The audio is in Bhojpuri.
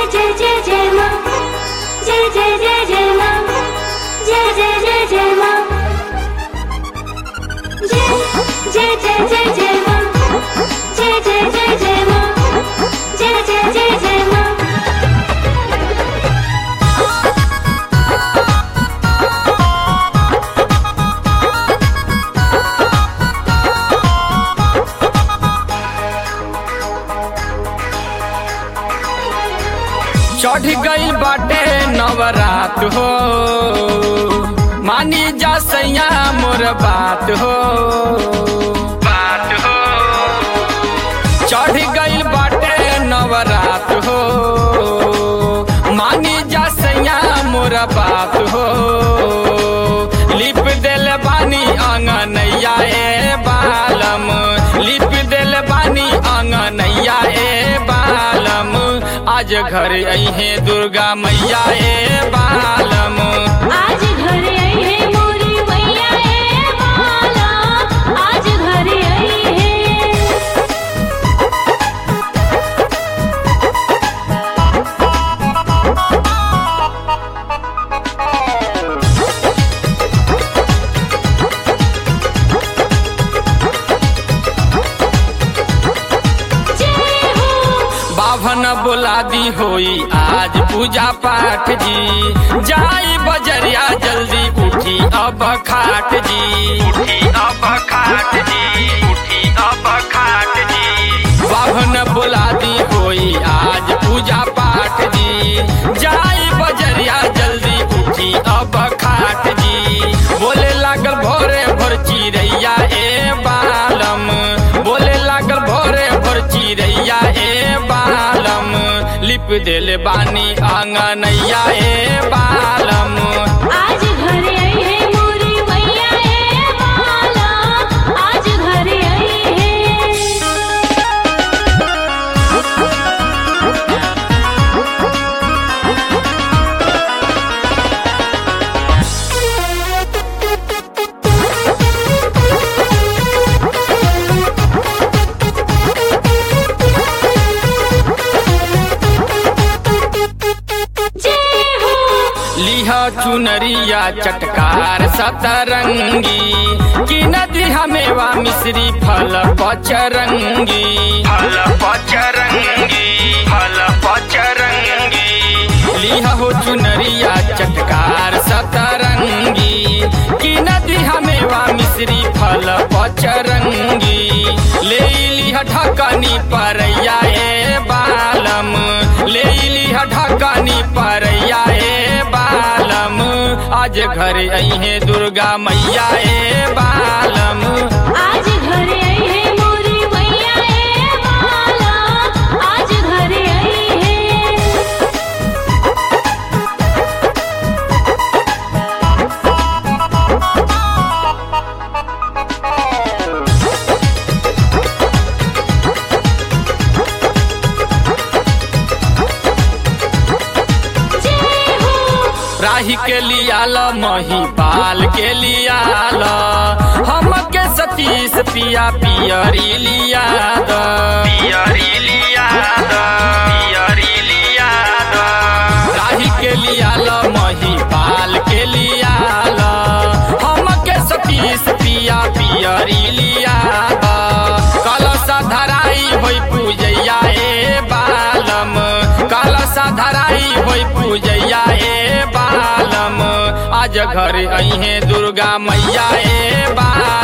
जय जय जय माँ जय जय जय जय माँ जय जय जय जय माँ जय जय जय जय जय माँ जय जय जय जय माँ जय जय जय जय माँ चढ़ गई बाटे नवरात हो मानी जा सैया मोर बात हो बात हो चढ़ गई बाटे नवरात हो मानी जा सैया मोर बात हो लिप दिल बानी आंगनैया ए बालम लिप दिल बानी आंगनैया ए बालम आज घर अहे दुर्गा मैया ए बालम आज घर आई है मोरी मैया ए माला आज घर आई है जय हो बाभन बोलादी होई आज पूजा पाठ जी जाई बजरिया जल्दी उठी अब खाट जी उठी अब खाट जी उठी अब खाट जी बाभन बोलादी होई आज पूजा पाठ जी जाई बजरिया जल्दी उठी अब खाट जी बोले लागल भोरे भोर चिड़ैया ए बालम बोले लागल भोरे भोर चिड़ैया ए बालम लिप दिल बानी आंगनैया ए बालम आज घर आई है मोरी मैया ए माला आज घर आई है जय हो लिहा चुनरिया चटकार सतरंगी कि नदी हमेवा मिश्री फल पचरंगी फल पचरंगी फल पचरंगी लिहा हो चुनरिया चटकार सतरंगी कि नदी हमेवा मिश्री फल पचरंगी ले लिहा ढकनी परैया ए बालम ले लिहा ढकनी परैया ए बालम आज घर अहे दुर्गा मैया ए बालम आज घर आई है मोरी मैया ए माला आज घर आई है जय हो राही के लियाल मही पाल के लियाल हम के सतीश पिया पियरी लिया द पियरी लिया द पियरी लिया द राही के लियाल मही पाल के लियाल हम के सतीश पिया पियरी लिया द कलशा धराई होई पूजैया ए बालम कलशा धराई होई पूजैया ए बालम आज घर अहे दुर्गा मैया ए बालम